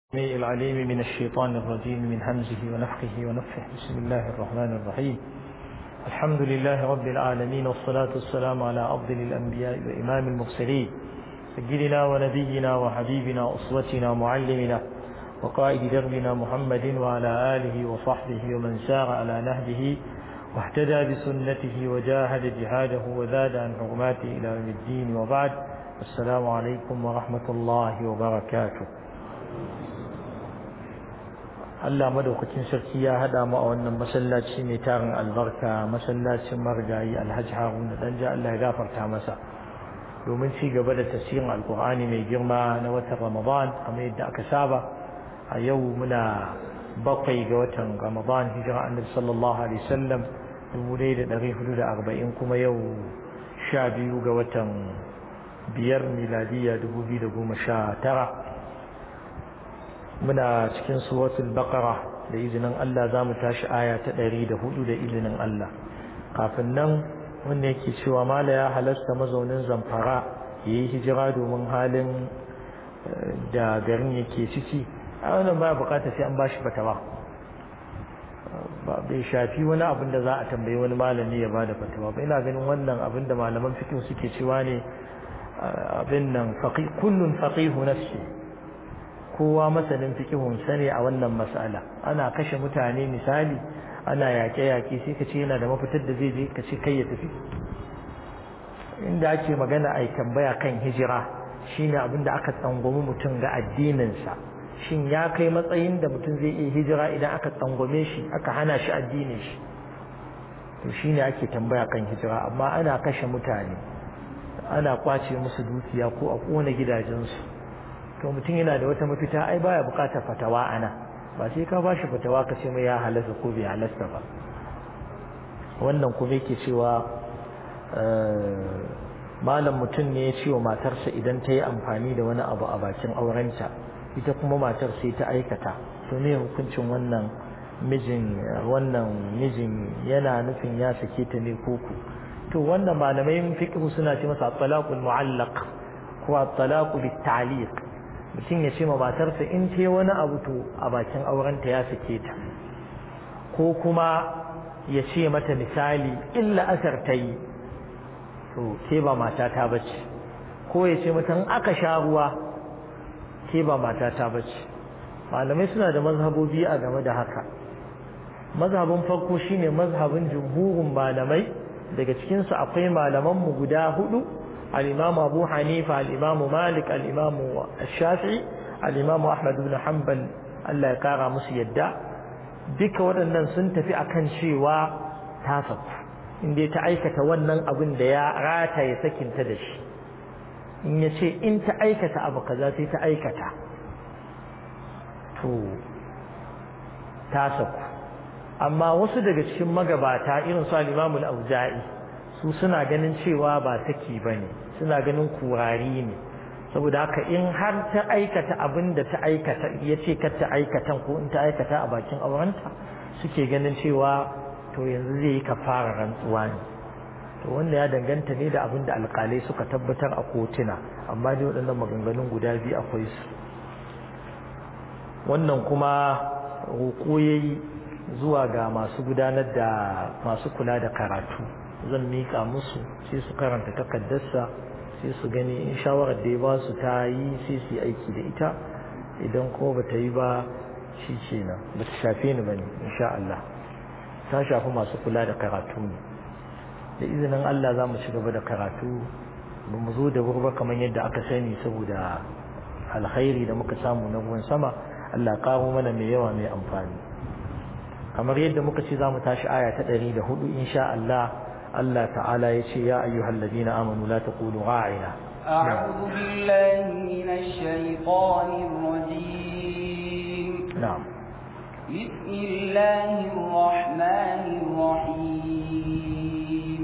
السميع العليم من الشيطان الرجيم من همزه ونفخه ونفخه بسم الله الرحمن الرحيم الحمد لله رب العالمين والصلاة والسلام على أفضل الأنبياء وإمام المرسلين سيدنا ونبينا وحبيبنا أسوتنا معلمنا وقائد دربنا محمد وعلى آله وصحبه ومن سار على نهجه واهتدى بسنته وجاهد جهاده وزاد عن حرماته إلى يوم الدين وبعد السلام عليكم ورحمة الله وبركاته Allah madaukakin sarki ya hada mu a wannan masallaci mai tarin albarka masallacin margayi Alhaji Haruna dan ja Allah ya gafarta masa domin ci gaba da tafsirin Alkur'ani mai girma na watan Ramadan kamar yadda aka saba a yau muna bakwai ga watan Ramadan hijira Annabi sallallahu alaihi wasallam 1440 kuma yau 12 ga watan biyar miladiya 2019 muna cikin suratul baqara da izinin Allah zamu tashi aya ta 104 da izinin Allah kafin nan wanda yake cewa mala ya halasta mazaunin zamfara yayi hijira domin halin da garin yake ciki a wannan ba bukata sai an bashi fatawa ba bai shafi wani abin da za a tambayi wani malami ya bada fatawa ba ina ganin wannan abin da malaman fiqh suke cewa ne abin nan faqih kullun faqihu nafsi kowa masanin fikihun sani a wannan mas'ala ana kashe mutane misali ana yaƙe-yaƙe sai ka ce yana da mafitar da zai je ka ce kai ya tafi inda ake magana a tambaya kan hijira shine abin da aka tsangwami mutum ga addininsa shin ya kai matsayin da mutum zai iya hijira idan aka tsangwame shi aka hana shi addinin shi to shine ake tambaya kan hijira amma ana kashe mutane ana kwace musu dukiya ko a kona gidajensu to mutum yana da wata mafita ai baya bukatar fatawa ana ba sai ka bashi fatawa ka ce mai ya halasta ko bai halasta ba wannan kuma yake cewa malam mutum ne ya ce wa matarsa idan ta yi amfani da wani abu a bakin aurenta ita kuma matar sai ta aikata to ne hukuncin wannan mijin wannan mijin yana nufin ya sake ta ne koko to wannan malamai fiqh suna ce masa talaqul mu'allaq ko at-talaqu bit-ta'liq mutum ya ce ma matarsa in ce wani abu to a bakin aurenta ya sake ta ko kuma ya ce mata misali illa asar ta yi to ke ba mata ta bace ko ya ce mata aka sha ruwa ke ba mata ta bace malamai suna da mazhabobi a game da haka mazhabin farko shine mazhabin jumhurin malamai daga cikinsu akwai malamanmu guda hudu الإمام أبو حنيفة الإمام مالك الإمام الشافعي الإمام أحمد بن حنبل الله يقارى مسيدا duka waɗannan sun tafi akan cewa ta saku inda ta aikata wannan abin da ya rataye sakinta da shi in ya ce in ta aikata abu kaza sai ta aikata to ta saku amma wasu daga cikin magabata irin su al-imamul auza'i su suna ganin cewa ba saki ba ne suna ganin kurari ne saboda haka in har ta aikata abin da ta aikata ya ce kar ta aikatan ko in ta aikata a bakin aurenta suke ganin cewa to yanzu zai yi kafara rantsuwa ne to wanda ya danganta ne da abin da alkalai suka tabbatar a kotuna amma dai waɗannan maganganun guda biyu akwai su wannan kuma roƙo yayi zuwa ga masu gudanar da masu kula da karatu zan mika musu sai su karanta takaddarsa sai su gani in shawarar da ya ba su ta yi sai su yi aiki da ita idan ko ba ta yi ba shi ce nan ba ta shafe ni ba ne insha Allah ta shafi masu kula da karatu ne da izinin Allah za mu ci gaba da karatu ba mu zo da wuri ba kamar yadda aka sani saboda alkhairi da muka samu na ruwan sama Allah karo mana mai yawa mai amfani kamar yadda muka ce za mu tashi aya ta ɗari da hudu insha Allah الله تعالى يشي يا أيها الذين آمنوا لا تقولوا راعنا أعوذ بالله من الشيطان الرجيم نعم بسم الله الرحمن الرحيم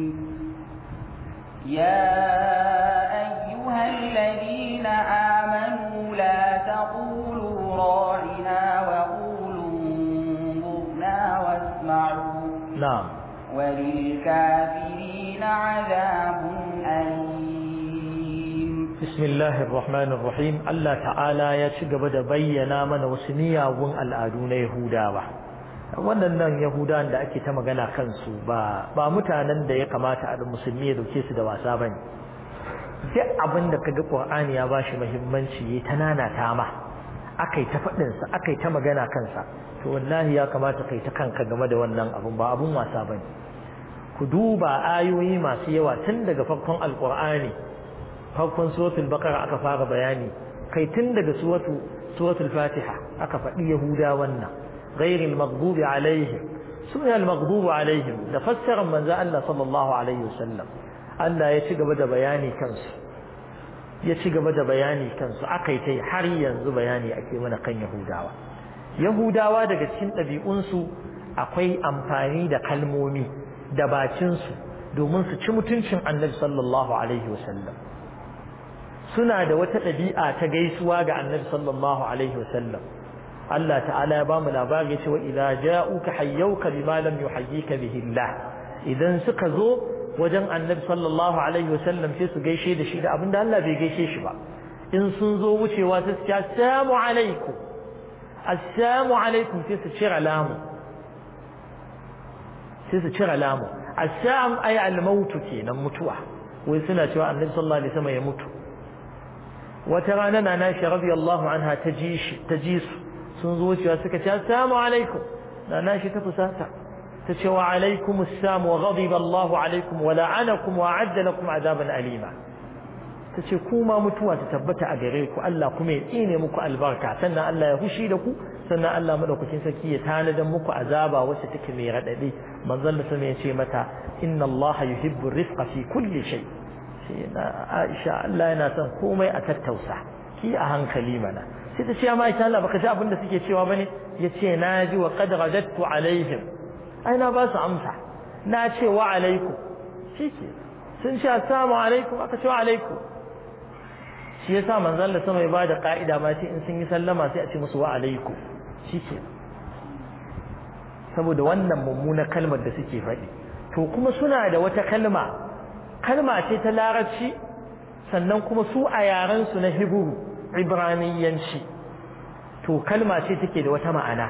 يا أيها الذين آمنوا لا تقولوا راعنا وقولوا انظرنا واسمعوا نعم وللكافرين عذاب أليم بسم الله الرحمن الرحيم الله تعالى ya ci gaba da bayyana mana wasu miyagun al'adu na Yahudawa wannan Yahudawan da ake ta magana kansu ba ba mutanen da ya kamata a musulmi ya dauke su da wasa bane duk abin da kaga Qur'ani ya bashi muhimmanci yayi ta nanata ma akai ta fadin sa akai ta magana kansa to wallahi ya kamata kai ta kanka game da wannan abun ba abun wasa bane ku duba ayoyi masu yawa tun daga farkon alqur'ani farkon suratul baqara aka fara bayani kai tun daga suratu suratul fatiha aka faɗi yahuda wannan ghairil maghdubi alaihim sunan al-maghdubi alaihim da fassarar manzo Allah sallallahu alaihi wasallam Allah ya ci gaba da bayani kansu ya ci gaba da bayani kansu akai tai har yanzu bayani ake mana kan yahudawa yahudawa daga cikin ɗabi'unsu akwai amfani da kalmomi da bakinsu domin su ci mutuncin annabi sallallahu alaihi wasallam suna da wata ɗabi'a ta gaisuwa ga annabi sallallahu alaihi wasallam Allah ta'ala ya bamu labari ya ce wa idza ja'uka hayyuka bima lam yuhayyika bihi Allah idan suka zo wajen annabi sallallahu alaihi wasallam sai su gaishe da shi da abinda Allah bai gaishe shi ba in sun zo wucewa sai su ce assalamu alaikum assalamu alaikum sai su cira lamu sai su cira lamu assam ay al-maut kenan mutuwa wai suna cewa annabi sallallahu alaihi wasallam ya mutu wata rana na nashi radiyallahu anha ta ji shi ta ji su sun zo cewa suka ce assalamu alaikum na nashi ta fusata ta ce wa alaikum assalam wa ghadiba Allah alaikum wa la'anakum wa a'adda lakum azaban alima ta ce kuma mutuwa ta tabbata a gare ku Allah kuma ya tsine muku albarka sannan Allah ya hushi da ku sannan Allah madaukakin sarki ya tanadan muku azaba wacce take mai radadi manzon da sama ya ce mata inna Allah yuhibbu rifqa fi kulli shay sai na Aisha Allah yana son komai a tattausa ki a hankali mana sai ta ce amma Aisha Allah baka ji abin da suke cewa bane yace na ji wa qad radattu alaihim ai na ba su amsa na ce wa alaikum shike sun ce assalamu alaikum aka ce wa alaikum shi yasa manzon Allah sama ya bada ka'ida ma sai in sun yi sallama sai a ce musu wa alaikum shike saboda wannan mummunar kalmar da suke faɗi to kuma suna da wata kalma kalma ce ta larabci sannan kuma su a yaren su na hibru ibraniyanci to kalma ce take da wata ma'ana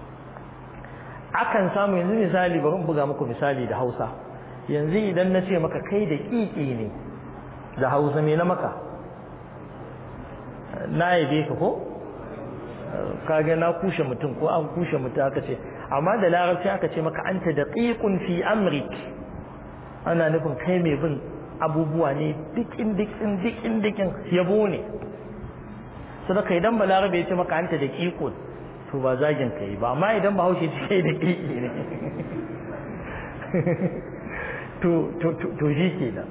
akan samu yanzu misali bari in buga muku misali da Hausa yanzu idan na ce maka kai da kiki ne da Hausa me na maka na yabe ka ko kage na kushe mutum ko an kushe mutum aka ce amma da larabci aka ce maka anta daqiqun fi amrik ana nufin kai mai bin abubuwa ne dikin dikin dikin dikin yabo ne sadaka idan balarabe ya ce maka anta daqiqun to ba zagin kai ba amma idan bahaushe ce kai daqiqi ne to to to shi kenan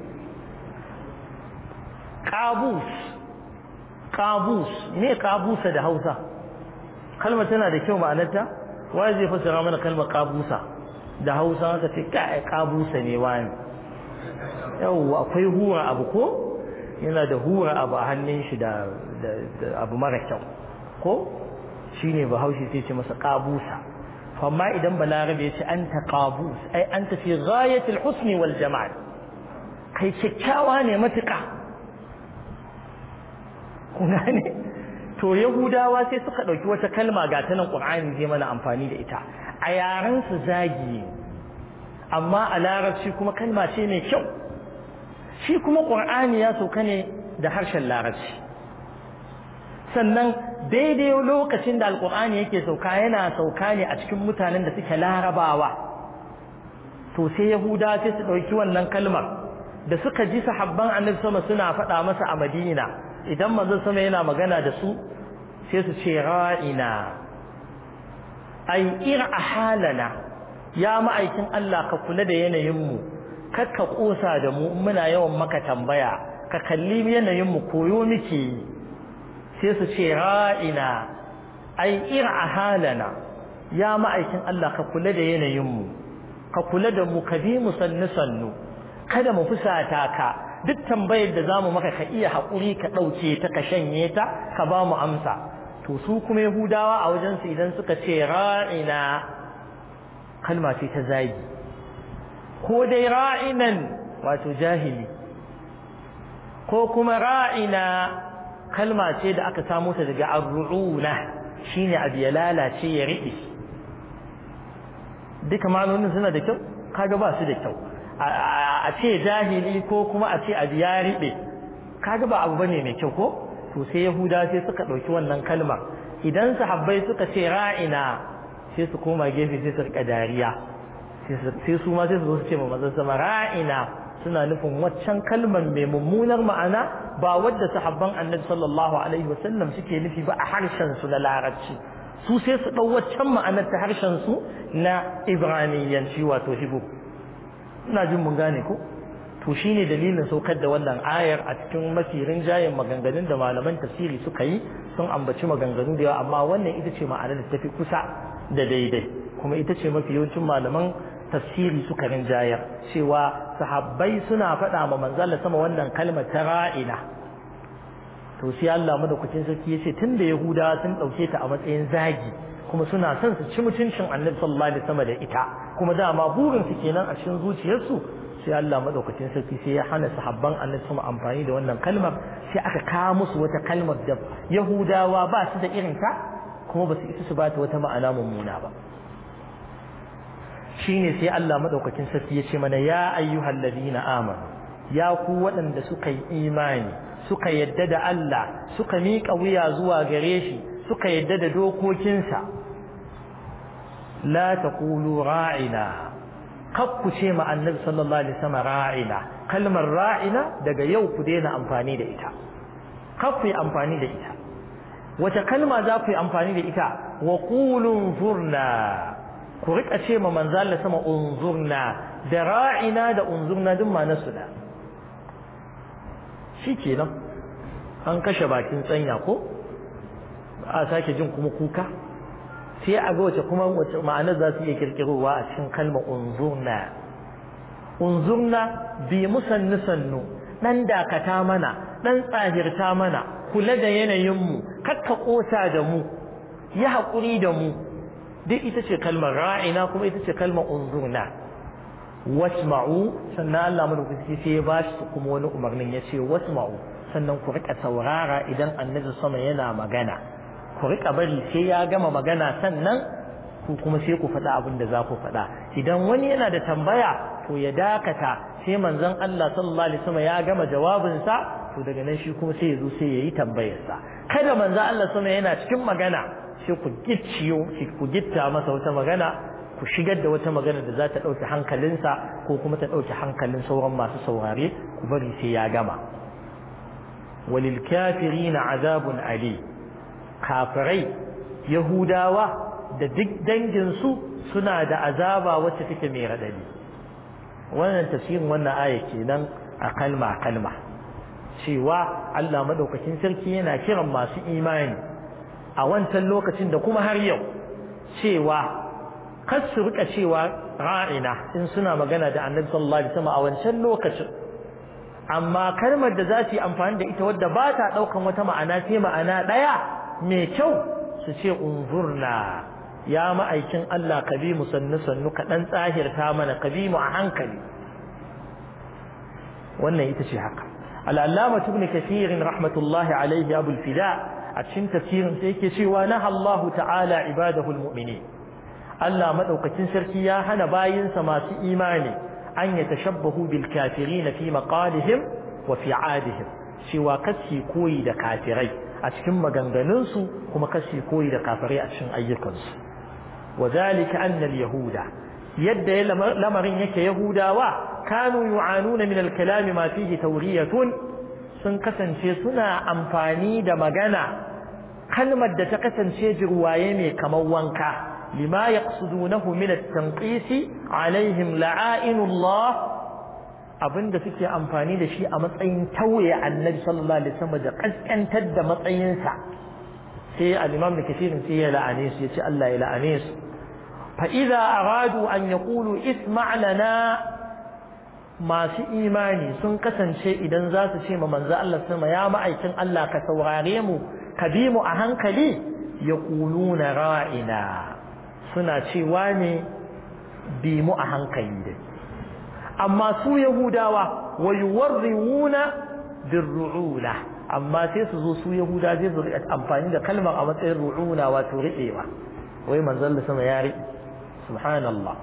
qabus qabus me qabusa da Hausa kalmar tana da kyau ma'anarta wai zai fassara mana kalmar qabusa da Hausa aka ce kai qabusa ne wani yau akwai hura abu ko yana da hura abu a hannun shi da abu mara kyau ko shine bahaushe sai ce masa qabusa amma idan balarabe ya ce anta qabus ai anta fi ghayatil husni wal jamal kai kyakkyawa ne matuƙa kun gane to yahudawa sai suka ɗauki wata kalma ga ta nan ƙur'ani zai mana amfani da ita a yaren su zagi amma a larabci kuma kalma ce mai kyau shi kuma ƙur'ani ya sauka ne da harshen larabci sannan daidai lokacin da alƙur'ani yake sauka yana sauka ne a cikin mutanen da suke larabawa to sai yahudawa sai su ɗauki wannan kalmar da suka ji sahabban annabi sama suna faɗa masa a madina idan manzon sama yana magana da su sai su ce ra'ina ai ira halana ya ma'aikin Allah ka kula da yanayin mu kar ka kosa da mu muna yawan maka tambaya ka kalli yanayin mu koyo muke yi sai su ce ra'ina ai ira halana ya ma'aikin Allah ka kula da yanayin mu ka kula da mu ka bi mu sannu sannu kada mu fusata ka duk tambayar da zamu maka ka iya haƙuri ka ɗauke ta ka shanye ta ka ba mu amsa to su kuma yahudawa a wajen su idan suka ce ra'ina kalma ce ta zagi ko dai ra'inan wato jahili ko kuma ra'ina kalma ce da aka samu ta daga arru'una shine abu ya lalace ya riɓe duka ma'anonin suna da kyau kaga ba su da kyau a ce jahili ko kuma a ce abu ya riɓe kaga ba abu bane mai kyau ko to sai yahuda sai suka ɗauki wannan kalmar idan sahabbai suka ce ra'ina sai su koma gefe sai su rika dariya sai su ma sai su zo su ce ma mazan sama ra'ina suna nufin waccan kalmar mai mummunar ma'ana ba wadda sahabban annabi sallallahu alaihi wasallam suke nufi ba a harshen su na larabci su sai su ɗau waccan ma'anar ta harshen su na ibraniyanci wato hibu ina jin mun gane ko to shine dalilin saukar da wannan ayar a cikin mafi rinjayen maganganun da malaman tafsiri suka yi sun ambaci maganganu da yawa amma wannan ita ce ma'anar da tafi kusa da daidai kuma ita ce mafi yawancin malaman tafsiri suka rinjayar cewa sahabbai suna faɗa ma manzala sama wannan kalmar ta ra'ina to sai Allah madaukakin sarki yace tunda yahudawa sun dauke ta a matsayin zagi kuma suna son su ci mutuncin annabi sallallahu alaihi wasallam da ita kuma dama burin su kenan a cikin zuciyarsu sai Allah madaukakin sarki sai ya hana sahabban annabi sama amfani da wannan kalmar sai aka kawo musu wata kalmar da yahudawa ba su da irin ta kuma ba su isa su bata wata ma'ana mummuna ba shine sai Allah madaukakin sarki ya ce mana ya ayyuhal ladina amanu ya ku waɗanda suka yi imani suka yadda da Allah suka miƙa wuya zuwa gare shi suka yadda da dokokinsa la taqulu ra'ina kakku ce ma annabi sallallahu alaihi wasallam ra'ina kalmar ra'ina daga yau ku daina amfani da ita kakku yi amfani da ita wace kalma za ku yi amfani da ita wa qulun zurna ku rika ce ma manzo Allah sama unzurna da ra'ina da unzurna duk ma nasu da shikenan an kashe bakin tsanya ko a sake jin kuma kuka sai a ga wace kuma wace ma'anar za su iya kirkirowa a cikin kalmar unzurna unzurna bi musannu sannu dan dakata mana dan tsahirta mana kula da yanayinmu kakka kosa da mu yi haƙuri da mu duk ita ce kalmar ra'ina kuma ita ce kalmar unzurna wasma'u sannan Allah madaukaki sai ya ba shi kuma wani umarnin ya ce wasma'u sannan ku rika saurara idan annabi sama yana magana ku rika bari sai ya gama magana sannan ku kuma sai ku faɗa abin da za ku faɗa idan wani yana da tambaya to ya dakata sai manzon Allah sallallahu alaihi wasallam ya gama jawabinsa to daga nan shi kuma sai ya zo sai ya yi tambayarsa kada manzon Allah sama yana cikin magana sai ku gicciyo ku gitta masa wata magana ku shigar da wata magana da za ta ɗauki hankalinsa ko kuma ta ɗauki hankalin sauran masu saurare ku bari sai ya gama walil kafirina azabun ali kafirai yahudawa da duk danginsu suna da azaba wacce take mai radadi wannan tafsirin wannan aya kenan a kalma kalma cewa Allah madaukakin sarki yana kiran masu imani a wancan lokacin da kuma har yau cewa kar su rika cewa ra'ina in suna magana da annabi sallallahu alaihi wasallam a wancan lokacin amma kalmar da za su yi amfani da ita wadda ba ta daukan wata ma'ana sai ma'ana daya mai kyau su ce unzurna ya ma'aikin Allah ka bi mu sannu sannu ka dan tsahirta mana ka bi mu a hankali wannan ita ce haka al-allama ibn kathir rahmatullahi alaihi abul fida a cikin tafsirin sai yake cewa na Allah ta'ala ibadahu al-mu'minin Allah madaukakin sarki ya hana bayinsa masu imani an ya tashabbahu bil kafirin fi maqalihim wa fi adihim cewa kasi koyi da kafirai a cikin maganganunsu kuma kasi koyi da kafirai a cikin ayyukansu wa zalika anna al yahuda yadda lamarin yake yahudawa kanu yu'anuna min al kalam ma fihi tawriyatun sun kasance suna amfani da magana kalmar da ta kasance jirwaye mai kamar wanka لما يقصدونه من التنقيس عليهم لعائن الله abinda suke amfani da shi a matsayin tauye annabi sallallahu alaihi wasallam da kaskantar da matsayinsa sai al-imam da kafirin sai ya la'ane su yace Allah ya la'ane su fa idza aradu an yaqulu isma' lana masu imani sun kasance idan za su ce ma manzo Allah sama ya ma'aikin Allah ka saurare mu ka bi mu a hankali yaquluna ra'ina suna cewa ne bi mu a hankali dai amma su yahudawa wa yuwarriwuna birru'una amma sai su zo su yahuda zai zo amfani da kalmar a matsayin ru'una wato riɗewa wai manzon sama ya riɗe subhanallah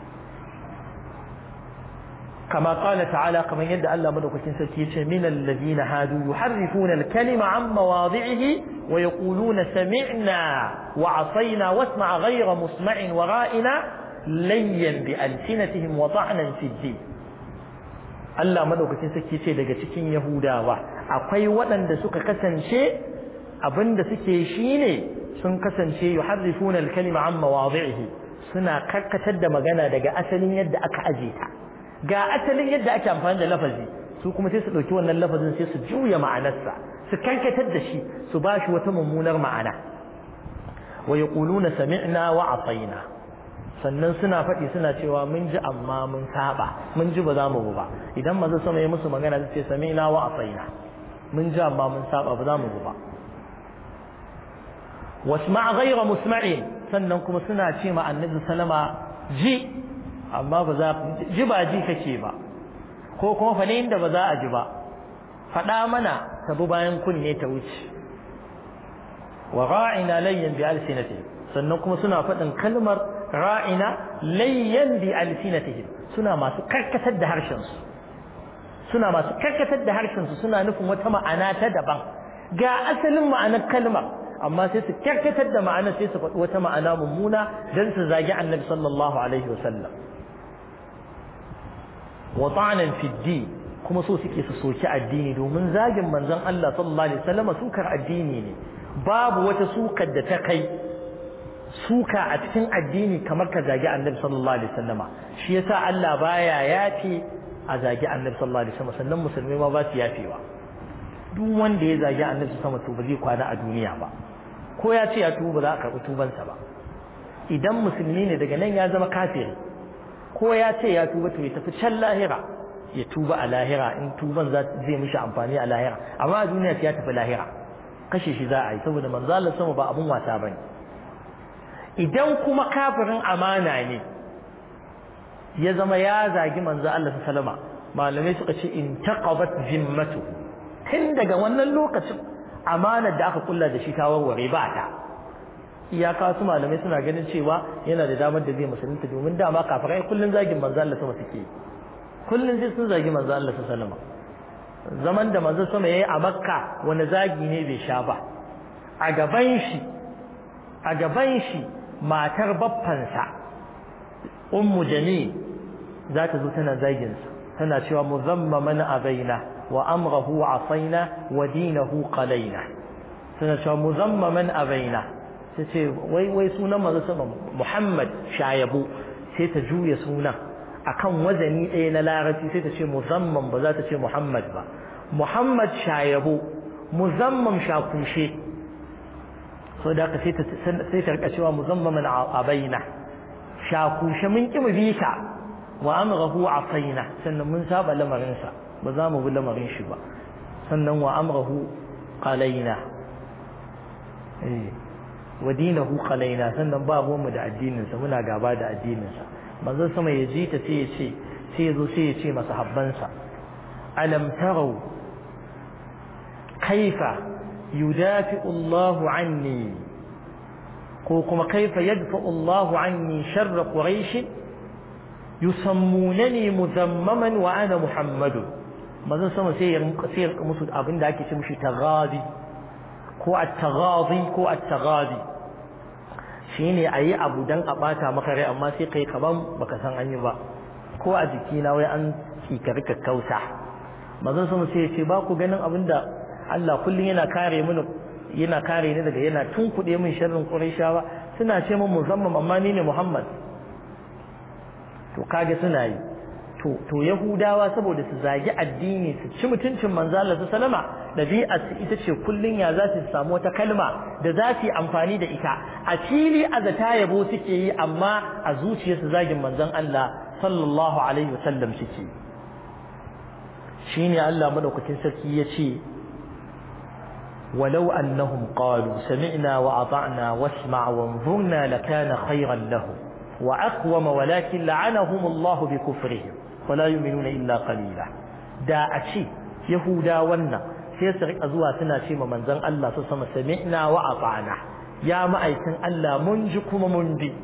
كما قال تعالى كما يدعى الله مدوكتين سكيت من الذين هادوا يحرفون الكلمة عن مواضعه ويقولون سمعنا وعصينا واسمع غير مسمع ورائنا ليا بألسنتهم وطعنا في الدين Allah madaukakin sarki ce daga cikin Yahudawa akwai waɗanda suka kasance abinda suke shine sun kasance yuharrifuna al-kalima an mawadhi'ihi suna karkatar da magana daga asalin yadda aka aje ta ga asalin yadda ake amfani da lafazi su kuma sai su ɗauki wannan lafazin sai su juya ma'anarsa su kankatar da shi su ba shi wata mummunar ma'ana wa yaquluna sami'na wa atayna sannan suna faɗi suna cewa mun ji amma mun saba mun ji ba za mu ba idan maza sama ya musu magana su ce sami'na wa atayna mun ji amma mun saba ba za mu ba wasma' ghayra musma'in sannan kuma suna ce ma annabi sallama ji amma ba za ji ba ji kake ba ko kuma fa inda ba za a ji ba faɗa mana ta bi bayan kunne ta wuce wa ra'ina layyan bi alsinatihim sannan kuma suna faɗin kalmar ra'ina layyan bi alsinatihim suna masu karkatar da harshen su suna masu karkatar da harshen su suna nufin wata ma'ana ta daban ga asalin ma'anar kalmar amma sai su karkatar da ma'ana sai su faɗi wata ma'ana mummuna don su zagi annabi sallallahu alaihi wasallam wa ta'anan fi kuma so suke su soki addini domin zagin manzon Allah sallallahu alaihi wasallam sukar addini ne babu wata sukar da ta kai suka a cikin addini kamar ka zagi annabi sallallahu alaihi wasallama shi yasa Allah baya yafi a zagi annabi sallallahu alaihi wasallam sannan musulmai ma ba su yafewa duk wanda ya zagi annabi sama to ba zai kwana a duniya ba ko ya ce ya tuba ba za a karɓi tubansa ba idan musulmi ne daga nan ya zama kafiri ko ya ce ya tuba to ya tafi can lahira ya tuba a lahira in tuban zai mishi amfani a lahira amma a duniya ya tafi lahira kashe shi za a yi saboda manzo Allah sama ba abun wasa bane idan kuma kafirin amana ne ya zama ya zagi manzo Allah sallama malamai suka ce in taqabat zimmatu tun daga wannan lokacin amanar da aka kulla da shi ta warware ba ta iyaka su malamai suna ganin cewa yana da damar da zai musulunta domin dama kafirai kullun zagin manzo Allah sama suke kullun sai sun zagi manzo Allah sallama zaman da manzo sama yayi a Makka wani zagi ne bai sha ba a gaban shi a gaban shi matar baffansa ummu jamil za ta zo tana zagin sa tana cewa muzammaman abaina wa amrahu asaina wa dinahu qalaina tana cewa muzammaman abaina sai ce wai wai sunan manzo sama Muhammad shayabu sai ta juya sunan akan wazani ɗaya na larabci sai ta ce muzamman ba za ta ce Muhammad ba Muhammad shayabu muzamman shakushe so da ka sai ta sai ta rika cewa muzammaman abaina shakushe mun ki mu bi ka wa amrahu asaina sannan mun saba lamarin sa ba za mu bi lamarin shi ba sannan wa amrahu qalaina eh wa dinahu qalaina sannan ba mu da addinin sa muna gaba da addinin sa manzon sama ya ji ta sai ya ce sai ya zo sai ya ce masa habbansa alam tarau kaifa yudafi'u Allahu anni ko kuma kaifa yadfa'u Allahu anni sharra quraish yusammunani muzammaman wa ana muhammadu manzon sama sai ya sai ya musu abin da ake ce mishi tagadi ko at-taghadi ko at-taghadi shine ayi abu dan a bata maka rai amma sai kai kaman baka san an yi ba ko a jikina wai an tsikari kakkausa manzon sama sai ya ce ba ku ganin abinda Allah kullum yana kare mini yana kare ni daga yana tunkuɗe min sharrin Qurayshawa suna ce min musamman amma ni ne Muhammad to kage suna yi to to Yahudawa saboda su zagi addini su ci mutuncin manzo Allah sallama dabi'a su ita ce kullun ya za su samu wata kalma da za su yi amfani da ita a fili a zata yabo suke yi amma a zuciyarsu zagin manzon Allah sallallahu alaihi wasallam suke shine Allah madaukakin sarki ya ce ولو أنهم قالوا سمعنا وأطعنا واسمع وانظرنا لكان خيرا لهم وأقوم ولكن لعنهم الله بكفرهم ولا يؤمنون إلا قليلا دا أشي yahuda wannan sai su rika zuwa suna ce ma manzon Allah su sama sami'na wa ata'na ya ma'aikin Allah mun ji kuma mun bi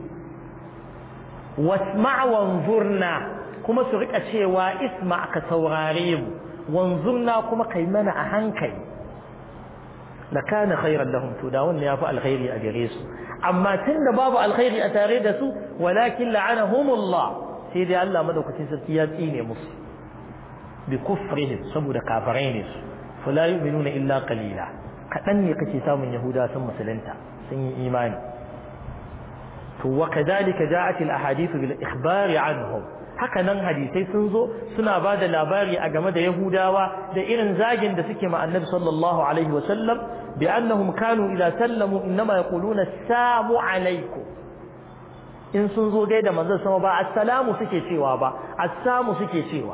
wasma' wanzurna kuma su rika cewa isma ka saurare mu wanzurna kuma kai mana a hankali lakana khairan lahum to da wannan yafi alkhairi a gare su amma tunda babu alkhairi a tare da su walakin la'anahumullah sai dai Allah madaukakin sarki ya tsine musu bi kufrihim saboda kafirai ne su fala yu'minuna illa qalila kadan ne kake samun yahuda sun musulunta sun yi imani to wa kadhalika ja'at al ahadith bil ikhbar anhum haka nan hadisai sun zo suna ba da labari a game da yahudawa da irin zagin da suke ma annabi sallallahu alaihi wa sallam bi annahum kanu idza sallamu inma yaquluna assalamu alaikum in sun zo gaida manzon sama ba assalamu suke cewa ba assamu suke cewa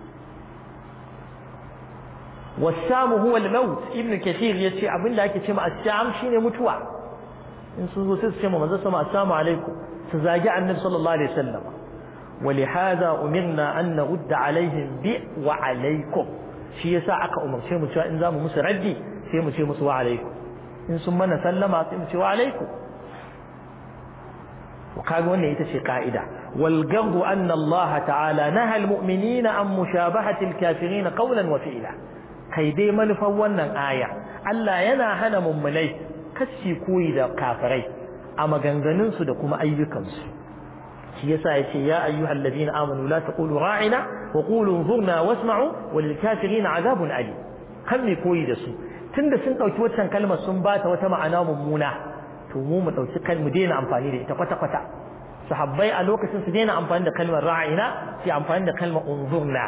wasamu huwa al-maut ibn kathir yace abinda ake cewa assam shine mutuwa in sun zo sai su ce ma manzon sama assalamu alaikum su zagi annabi sallallahu alaihi wasallam ولهذا أمرنا أن نرد عليهم ب وعليكم shi yasa aka umarce mu cewa in zamu musu raddi sai mu ce musu wa alaikum in sun mana sallama sai mu ce wa alaikum وكاga wannan ita ce ka'ida wal gardu anna Allah ta'ala naha al mu'minina an mushabahati al kafirin qawlan wa fi'la kai dai manufan wannan aya Allah yana hana mummunai kashi koyi da kafirai a maganganun su da kuma ayyukan su shi yasa yace ya ayyuhal ladina amanu la taqulu ra'ina wa qulu zurna wasma'u wal kafirin azabun ali kan me koyi da su tunda sun dauki waccan kalmar sun bata wata ma'ana mummuna to mu mu dauki kalmu daina amfani da ita kwata kwata sahabbai a lokacin su daina amfani da kalmar ra'ina sai amfani da kalmar unzurna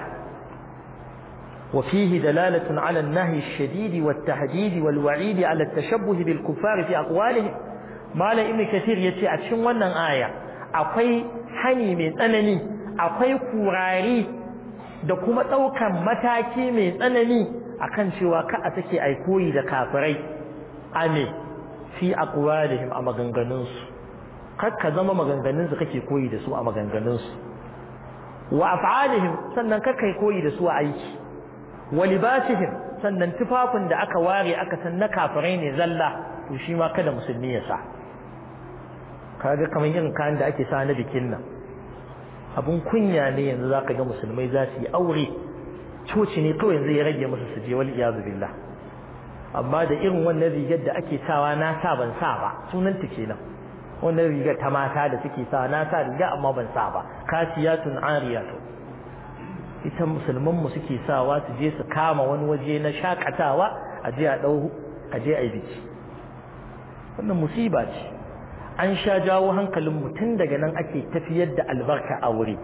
وفيه دلالة على النهي الشديد والتهديد والوعيد على التشبه بالكفار في أقوالهم ما لا ابن كثير يتي أتشن ونن آية أقوي حني من أنني أقوي كوراري da kuma ɗaukan mataki mai tsanani akan cewa ka a take aikoyi da kafirai a me fi aqwalihim a maganganunsu kar ka zama maganganunsu kake koyi da su a maganganunsu wa af'alihim sannan kar kai koyi da su a aiki wa libasihim sannan tufafin da aka ware aka san na kafirai ne zalla to shi ma kada musulmi ya sa kaga kamar irin kayan da ake sa na bikin nan abun kunya ne yanzu zaka ga musulmai za su yi aure coci ne kawai yanzu ya rage musu su je wal iyazu billah amma da irin wannan rigar da ake sawa na sa ban sa ba sunan ta kenan wannan rigar ta mata da suke sa na sa riga amma ban sa ba kasiyatun ariyatun ita musulman mu suke sawa su je su kama wani waje na shakatawa a je a dau a je a yi biki wannan musiba ce an sha jawo hankalin mu tun daga nan ake tafiyar da albarka aure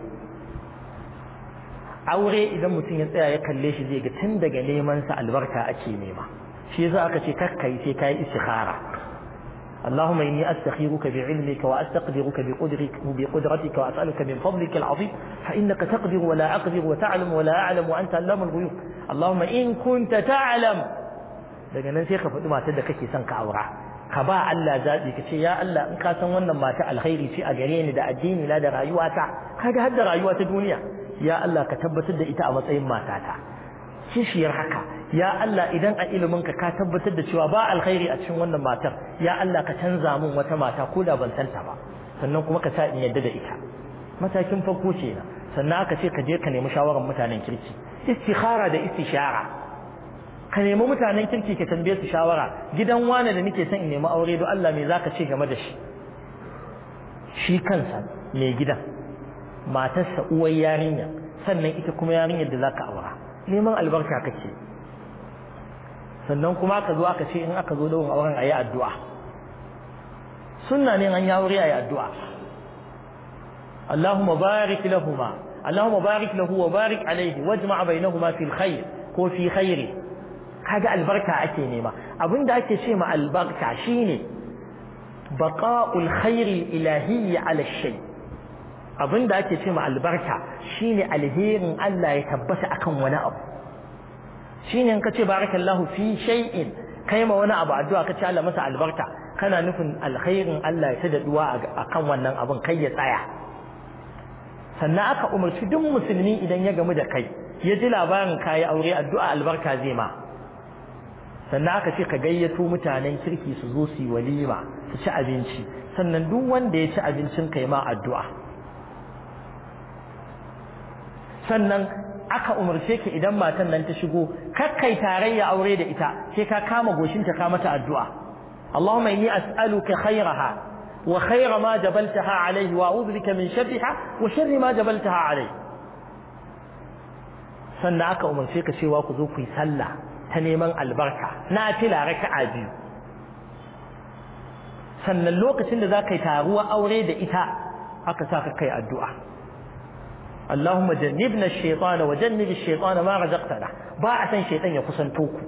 aure idan mutum ya tsaya ya kalle shi zai ga tun daga neman sa albarka ake nema shi yasa aka ce kakkai sai kai istikhara اللهم إني أستخيرك بعلمك وأستقدرك بقدرك بقدرتك وأسألك من فضلك العظيم فإنك تقدر ولا أقدر وتعلم ولا أعلم وأنت علام الغيوب اللهم إن كنت تعلم daga nan sai ka faɗi matar da kake son ka aura ka ba Allah zaɓi ka ce ya Allah in ka san wannan mata alkhairi ce a gare ni da addini na da rayuwata kaga har da rayuwa ta duniya ya Allah ka tabbatar da ita a matsayin matata kishiyar haka ya Allah idan a ilimin ka ka tabbatar da cewa ba alkhairi a cikin wannan matar ya Allah ka canza min wata mata ko da ban santa ba sannan kuma ka sa in yadda da ita matakin farko ce na sannan aka ce ka je ka nemi shawarar mutanen kirki istikhara da istishara ka nemi mutanen kirki ka tambaye su shawara gidan wane da nake son in nemi aure don Allah me zaka ce game da shi shi kansa mai gidan matarsa uwar yarinya sannan ita kuma yarinyar da zaka aura neman albarka kake sannan kuma aka zo aka ce in aka zo daurin auren ayi addu'a sunna ne an yi aure ayi addu'a Allahumma barik lahuma Allahumma barik lahu wa barik alaihi wajma' bainahuma fil khair ko fi khairi kaga albarka ake nema abinda ake ce ma albarka shine baqa'ul khairi ilahiyyi ala shay abinda ake ce ma albarka shine alherin Allah ya tabbata akan wani abu shine in kace barakallahu fi shay'in kai ma wani abu addu'a kace Allah masa albarka kana nufin alkhairin Allah ya tada duwa akan wannan abun kai ya tsaya sannan aka umarci duk musulmi idan ya gamu da kai ya ji labarin kayi aure addu'a albarka zai ma sannan aka ce ka gayyato mutanen kirki su zo su yi walima su ci abinci sannan duk wanda ya ci abincin kai ma addu'a sannan aka umarce ka idan matan nan ta shigo kakkai tarayya aure da ita sai ka kama goshinta ka mata addu'a Allahumma inni as'aluka khairaha wa khaira ma jabaltaha alayhi wa a'udhu bika min sharriha wa sharri ma jabaltaha alayhi sannan aka umarce ka cewa ku zo ku yi sallah ta neman albarka na fila raka'a biyu sannan lokacin da za ka yi taruwa aure da ita aka sa ka kai addu'a Allahumma jannibna ash-shaytana wa jannib ash-shaytana ma razaqtana ba a san shaytan ya kusanto ku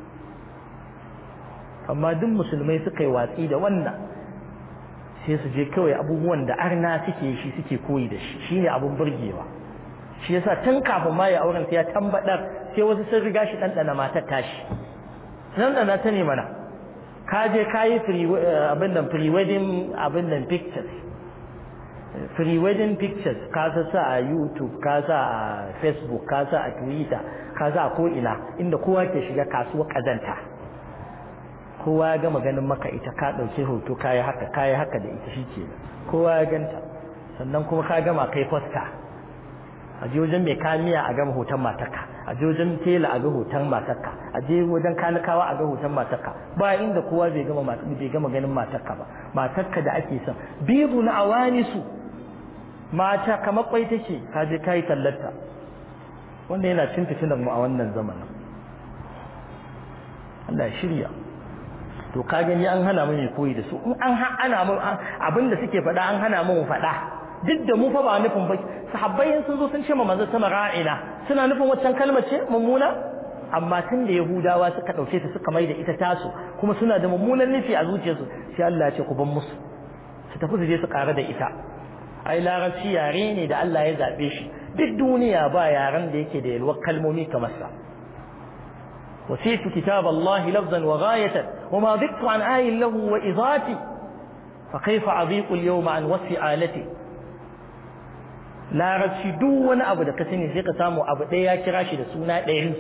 amma duk musulmai suka yi watsi da wannan sai su je kawai abubuwan da arna suke shi suke koyi da shi shine abun burgewa shi yasa tun kafin ma ya auren sai ya tambadar sai wasu sun riga shi dandana matar tashi dandana ta ne mana ka je ka yi abin nan pre wedding abin nan pictures pre wedding pictures ka sa a youtube ka sa a facebook ka sa a twitter ka sa a ko ina inda kowa ke shiga kasuwa kazanta kowa ya gama ganin maka ita ka ɗauki hoto ka yi haka ka yi haka da ita shi ke kowa ya ganta sannan kuma ka gama kai fosta a je wajen mai kamiya a gama hoton matarka a je wajen tela a ga hoton matarka a je wajen kanikawa a ga hoton matarka ba inda kowa bai gama bai gama ganin matarka ba matarka da ake son bibu na awani su mata kamar kwai take ka je kai tallarta wanda yana cin fitinan mu a wannan zamanin Allah ya shirya to ka gani an hana mu mai koyi da su in an hana mu abinda suke faɗa an hana mu faɗa duk da mu fa ba nufin ba sahabbai sun zo sun ce ma manzo sama ra'ina suna nufin waccan kalmar ce mummuna amma tun da yahudawa suka dauke ta suka mai da ita tasu kuma suna da mummunan nufi a zuciyarsu sai Allah ya ce ku ban musu su tafi su je su ƙara da ita ai larabci yare ne da Allah ya zabe shi duk duniya ba yaren da yake da yalwar kalmomi kamar sa وسيت كتاب الله لفظا وغاية وما ضدت عن آي له وإضاتي فكيف أضيق اليوم عن وصف آلتي larabci duk wani abu da ka sani sai ka samu abu ɗaya ya kira shi da suna ɗari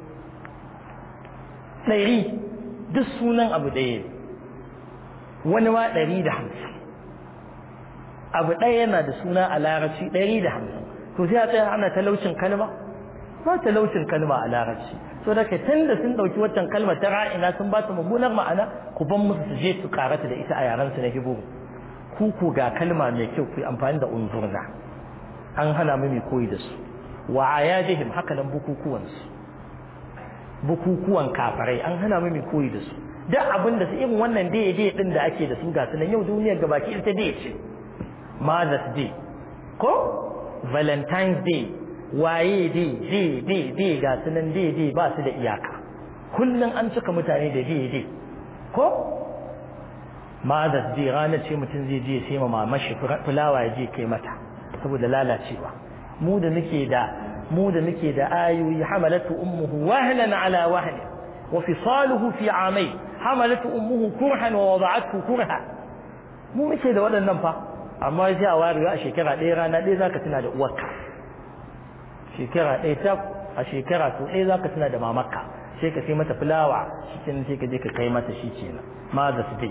ɗari duk sunan abu ɗaya wani ma ɗari da hamsin abu ɗaya yana da suna a larabci ɗari da hamsin to sai a tsaya ana talaucin kalma ba talaucin kalma a larabci so da kai tun da sun ɗauki waccan kalma ta ra'ina sun ba ta mummunar ma'ana ku ban musu su je su karata da ita a yaran su na hibu ku ku ga kalma mai kyau ku yi amfani da unzurna an hana mu mai koyi da su wa ayadihim haka nan bukukuwan su bukukuwan kafarai an hana mu mai koyi da su duk abin da su irin wannan dai dai din da ake da su ga sunan yau duniyar gabaki ita dai ce Mother's Day ko Valentine's Day waye dai dai dai dai ga sunan dai dai ba su da iyaka kullum an cika mutane da dai dai ko Mother's Day ranar ce mutum zai je sai ma mamashi fulawa ya je kai mata saboda lalacewa mu da muke da mu da muke da ayoyi hamalatu ummuhu wahlan ala wahli wa fisaluhu fi amai hamalatu ummuhu kurhan wa wada'athu kurha mu muke da waɗannan fa amma sai a ware a shekara ɗaya rana ɗaya zaka tuna da uwarka shekara ɗaya ta a shekara to ɗaya zaka tuna da mamarka sai ka sai mata fulawa shi kenan sai ka je ka kai mata shi kenan ma za su dai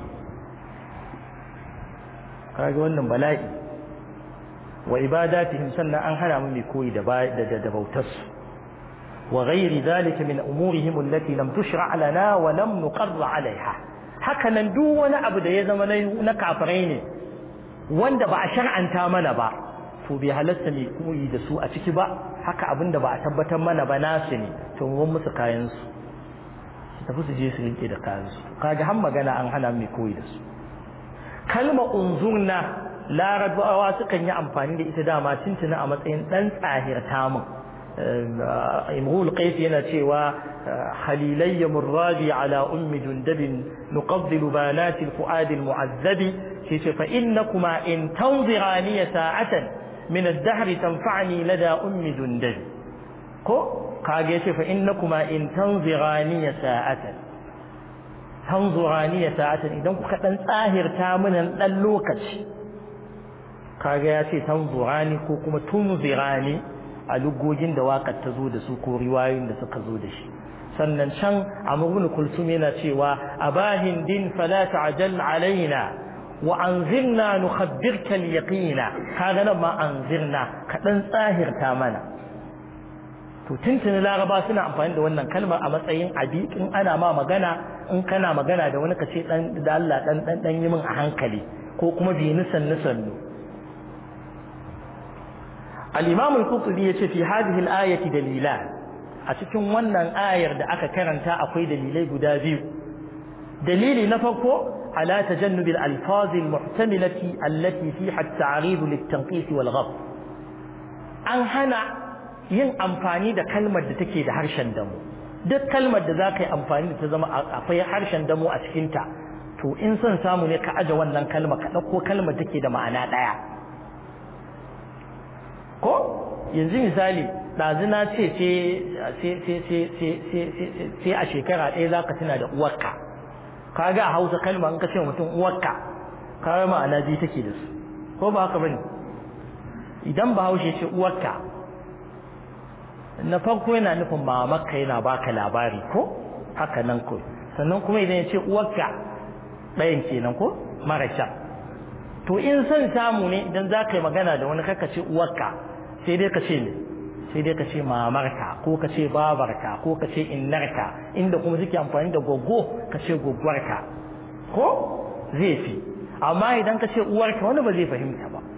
kaga wannan bala'i wa ibadatihim sannan an hana mu mai koyi da da bautar su wa ghairi zalika min umurihim allati lam tushra' lana wa lam nuqarr 'alayha haka nan duk wani abu da ya zama na kafirai ne wanda ba a shar'anta mana ba to bai halatta mai koyi da su a ciki ba haka abin da ba a tabbatar mana ba nasu ne to mun musu kayan su su tafi su je su rike da kayan su kaga har magana an hana mai koyi da su kalma unzurna larabawa sukan yi amfani da ita dama tuntuna a matsayin dan tsahirta mun imrul qais yana cewa halilayya murrabi ala ummi jundabin nuqaddilu banati alfuad almu'azzabi shi ce fa innakuma in tanzirani sa'atan min ad-dahr tanfa'ni lada ummi jundabi ko kage yace fa innakuma in tanzirani sa'atan tanzurani sa'atan idan kuka dan tsahirta mun dan lokaci kaga ya ce tanzurani ko kuma tunzirani a lugogin da waƙar ta zo da su ko riwayoyin da suka zo da shi sannan can amr ibn kulsum yana cewa abahin din fala ta'jal alaina wa anzirna nukhabbirka al-yaqina kaga nan ma anzirna kadan tsahirta mana to tuntuni laraba suna amfani da wannan kalmar a matsayin abi in ana ma magana in kana magana da wani kace dan da Allah dan dan dan yi min a hankali ko kuma bi nisan nisan al-imam al-qurtubi yace fi hadhihi al-ayati dalilan a cikin wannan ayar da aka karanta akwai dalilai guda biyu dalili na farko على تجنب الألفاظ المحتملة التي فيها التعريض للتنقيص والغض an hana yin amfani da kalmar da take da harshen damo duk kalmar da za ka yi amfani da ta zama akwai harshen damo a cikinta to in son samu ne ka aje wannan kalma ka ɗauko kalmar take da ma'ana ɗaya ko yanzu misali ɗazuna ce sai a shekara ɗaya za ka tuna da uwarka kaga a hausa kalma in ka ce mutum uwarka kaga ma'ana biyu take da su ko ba haka bane idan bahaushe ce uwarka na farko yana nufin mamakka yana baka labari ko haka nan ko sannan kuma idan ya ce uwarka ɗayan kenan ko mara can to in son samu ne idan za ka yi magana da wani kaka ce uwarka sai dai ka ce ne sai dai ka ce mamarka ko ka ce babarka ko ka ce innarka inda kuma suke amfani da goggo ka ce gwaggwarka ko zai fi amma idan ka ce uwarka wani ba zai fahimta ba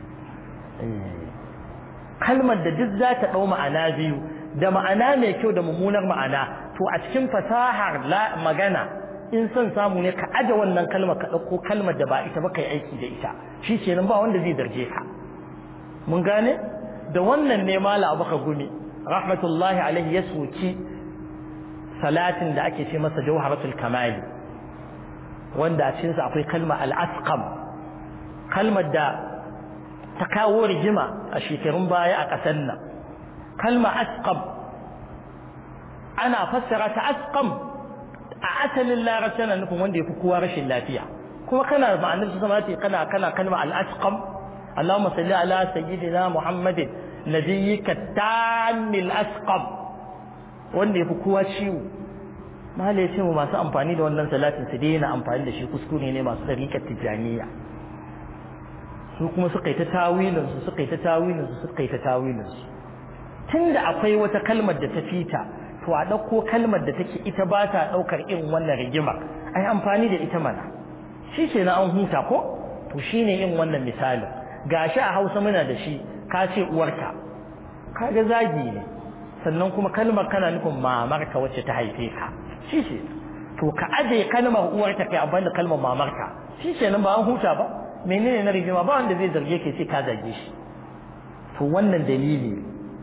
kalmar da duk za ta ɗau ma'ana biyu da ma'ana mai kyau da mummunar ma'ana to a cikin fasahar magana in son samu ne ka aje wannan kalmar ka ɗauko kalmar da ba ita ba ka yi aiki da ita shi kenan ba wanda zai zarge ka mun gane da wannan ne mala abu gumi rahmatullahi alaihi ya soki salatin da ake ce masa jawharatul kamali wanda a cikinsa akwai kalma al-asqam kalmar da ta kawo rigima a shekarun baya a ƙasar nan kalma asqam ana fassara ta asqam a asalin larabci na nufin wanda ya fi kowa rashin lafiya kuma kana ma'anar su zama kana kana kalma al-asqam اللهم صل على سيدنا محمد نبيك التام الاسقم wanda yafi kowa ciwo mala ya ce mu masu amfani da wannan salatin su daina amfani da shi kuskure ne masu dariƙar tijaniya su kuma suka yi ta tawilin su suka yi ta tawilin su suka yi ta tawilin su tunda akwai wata kalmar da ta fita to a ɗauko kalmar da take ita ba ta ɗaukar irin wannan rigimar ai amfani da ita mana shi ce na an huta ko to shine yin wannan misalin gashi a Hausa muna da shi ka ce uwarka kaga zagi ne sannan kuma kalmar kana nufin mamarka wacce ta haife ka shi ce to ka aje kalmar uwarka kai abin da kalmar mamarka shi ce nan ba an huta ba menene na rigima ba wanda zai zarge ka sai ka zage shi to wannan dalili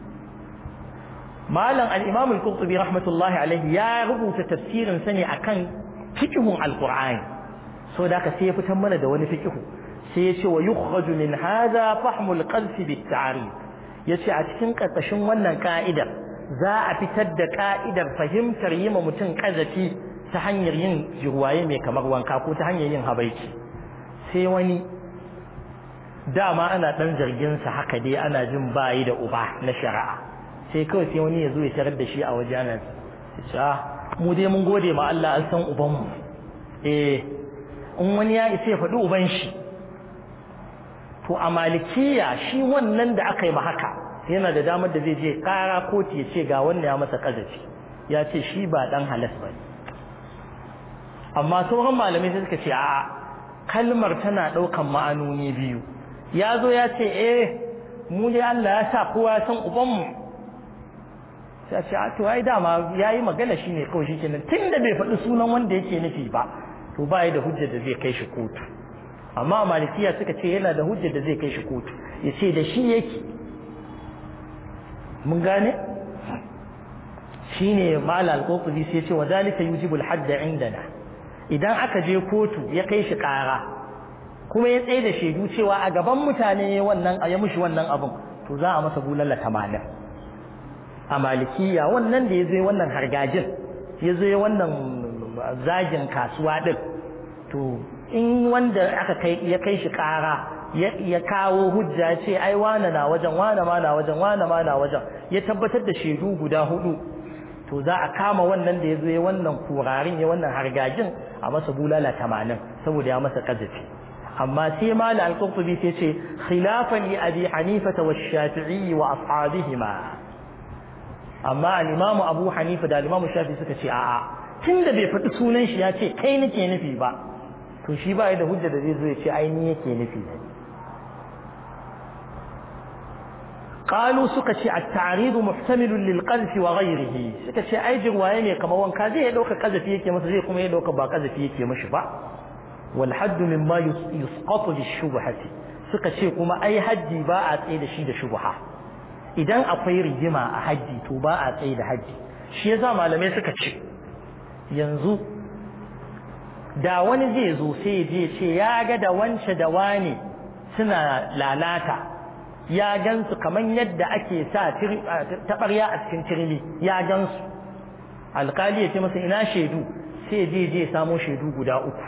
malam al-imam al-qurtubi rahmatullahi alaihi ya rubuta tafsirin sa ne akan fiqhun al-qur'ani so da ka sai ya fitar mana da wani fiqhu sai ya ce wa yukhraju min hadha fahmul qadf bit ta'rif yace a cikin karkashin wannan ka'idar za a fitar da ka'idar fahimtar yima mutum kazafi ta hanyar yin jirwaye mai kamar wanka ko ta hanyar yin habaici sai wani dama ana dan zargin sa haka dai ana jin bayi da uba na shari'a sai kawai sai wani ya zo ya tarar da shi a wajen mu dai mun gode ma Allah an san ubanmu eh in wani ya isa ya faɗi uban shi to a malikiya shi wannan da aka yi ma haka yana da damar da zai je kara kotu ya ce ga wannan ya masa kazafi ya ce shi ba dan halas ba amma sauran malamai sai suka ce a kalmar tana ɗaukan ma'anoni biyu ya zo ya ce eh mu dai Allah ya sa kowa ya san ubanmu sai ce a to ai dama yayi magana shine kawai shi kenan tunda bai faɗi sunan wanda yake nufi ba to ba da hujjar da zai kai shi kotu amma malikiya suka ce yana da hujjar da zai kai shi kotu ya ce da shi yake mun gane shine mal al-qurtubi sai ya ce wa zalika yujibu al-hadd indana idan aka je kotu ya kai shi kara kuma ya tsaye da shaidu cewa a gaban mutane wannan ya mushi wannan abun to za a masa bulala tamanin a malikiya wannan da ya zo wannan hargajin ya zo wannan zagin kasuwa din to in wanda aka kai ya kai shi kara ya kawo hujja ce ai wane na wajen wane ma na wajen wane ma na wajen ya tabbatar da shaidu guda hudu to za a kama wannan da ya zo ya wannan kurarin ya wannan hargajin a masa bulala tamanin saboda ya masa kazafi amma sai mala al-qurtubi sai ce khilafan li abi hanifa wa shafi'i wa ashabihima amma al-imam abu hanifa da al-imam shafi'i suka ce a'a tunda bai faɗi sunan shi ya ce kai nake nufi ba to shi ba da hujja da zai zo ya ce ai ni yake nufi ne قالوا سكتي التعريض محتمل للقذف وغيره سكتي اي جروايه ne kamar wanka zai dauka kazafi yake masa zai kuma ya dauka ba kazafi yake mishi ba wal hadd mimma yusqatu bishubhati suka ce kuma ai haddi ba a tsaye da shi da shubha idan akwai rigima a haddi to ba a tsaye da haddi shi yasa malamai suka ce yanzu da wani zai zo sai je ce ya ga da wance da wane suna lalata ya gansu kaman yadda ake sa taɓarya a cikin turmi ya gansu alkali ya ce masa ina shaidu sai je je samo shaidu guda uku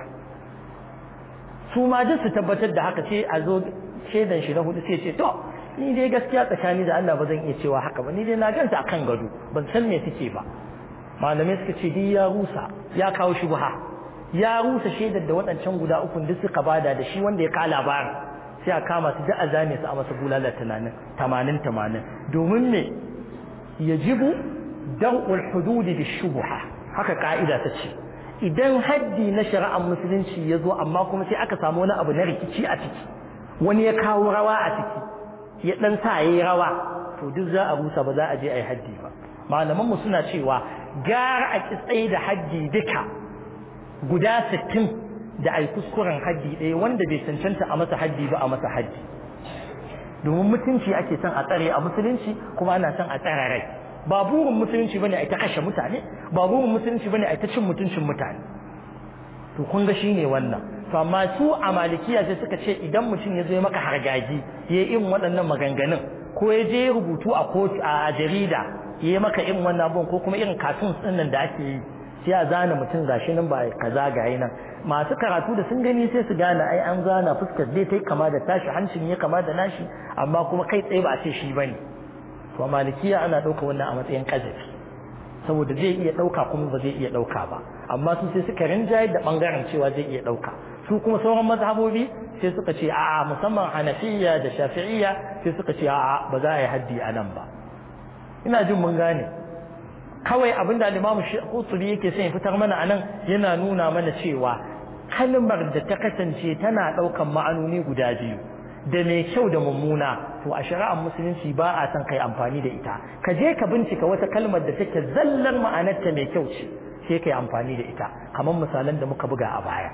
su ma duk su tabbatar da haka sai a zo shaidan shi na hudu sai ce to ni dai gaskiya tsakani da Allah ba zan iya cewa haka ba ni dai na ganta akan gado ban san me suke ba malamai suka ce dai ya rusa ya kawo shubha ya rusa shaidar da waɗancan guda uku duk suka bada da shi wanda ya ka labarin sai a kama su da a zane su a masa bulala tamanin tamanin tamanin domin me yajibu dar'ul hududi bi shubha haka ka'ida ta ce idan haddi na shari'ar musulunci ya zo amma kuma sai aka samu wani abu na rikici a ciki wani ya kawo rawa a ciki ya dan sa yayi rawa to duk za a rusa ba za a je a yi haddi ba malaman mu suna cewa gara a kitsaye da haddi duka guda sittin da ai kuskuren haddi ɗaya wanda bai cancanta a masa haddi ba a masa haddi domin mutunci ake son a tsare a musulunci kuma ana son a tsare rai ba burin musulunci bane ai ta kashe mutane ba burin musulunci bane ai ta cin mutuncin mutane to kun ga shine wannan to amma su a malikiya sai suka ce idan mutum ya zo ya maka hargaji ya yi irin waɗannan maganganun ko ya je rubutu a kotu a jarida ya yi maka irin wannan abun ko kuma irin katun ɗin da ake yi sai a zana mutum gashi nan ba kaza ga nan masu karatu da sun gani sai su gane ai an zana fuskar dai ta kama da tashi hancin ya kama da nashi amma kuma kai tsaye ba a ce shi bane to malikiya ana ɗauka wannan a matsayin kazafi saboda zai iya ɗauka kuma ba zai iya ɗauka ba amma su sai suka rinjaye da ɓangaren cewa zai iya ɗauka su kuma sauran mazhabobi sai suka ce a'a musamman hanafiya da shafi'iyya sai suka ce a'a ba za a yi haddi a nan ba ina jin mun gane kawai abin da limamu Qurtubi yake son ya fitar mana anan yana nuna mana cewa kalmar da ta kasance tana ɗaukan ma'anoni guda biyu da mai kyau da mummuna to a shari'ar musulunci ba a son kai amfani da ita ka je ka bincika wata kalmar da take zallar ma'anarta mai kyau ce sai kai amfani da ita kamar misalan da muka buga a baya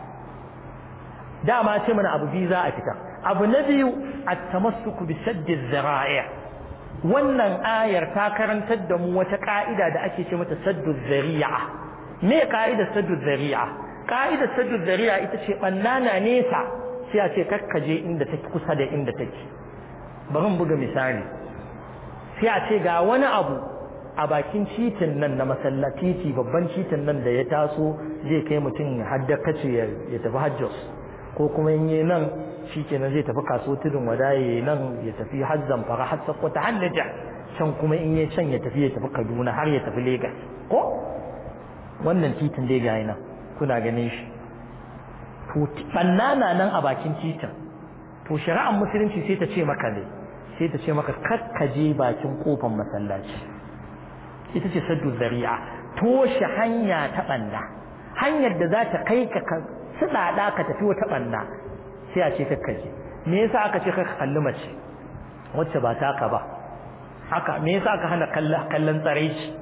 dama ce mana abu biyu za a fitar abu na biyu at-tamassuku bi saddi zara'i' wannan ayar ta karantar da mu wata ka'ida da ake ce mata saddu zari'a me ka'idar saddu zari'a ka'idar saddu zari'a ita ce bannana nesa sai a ce kakkaje inda take kusa da inda take bari mu buga misali sai a ce ga wani abu a bakin titin nan na masallaci babban titin nan da ya taso zai kai mutum hadda kace ya tafi hajjos ko kuma in yi nan shi kenan zai tafi kaso tudun wadaye nan ya tafi har zamfara har sakkwata har naja can kuma in yi can ya tafi ya tafi kaduna har ya tafi Legas. ko wannan titin dai ga nan kuna ganin shi to bannana nan a bakin titin to shari'ar musulunci sai ta ce maka ne sai ta ce maka kakkaje bakin kofar masallaci ita ce saddu zari'a toshe hanya ta banna hanyar da za ta kai ka suɗaɗa ka tafi wata ɓanna sai a ce kakkaje me yasa aka ce ka kalli mace wacce ba taka ba haka me yasa aka hana kallon tsaraici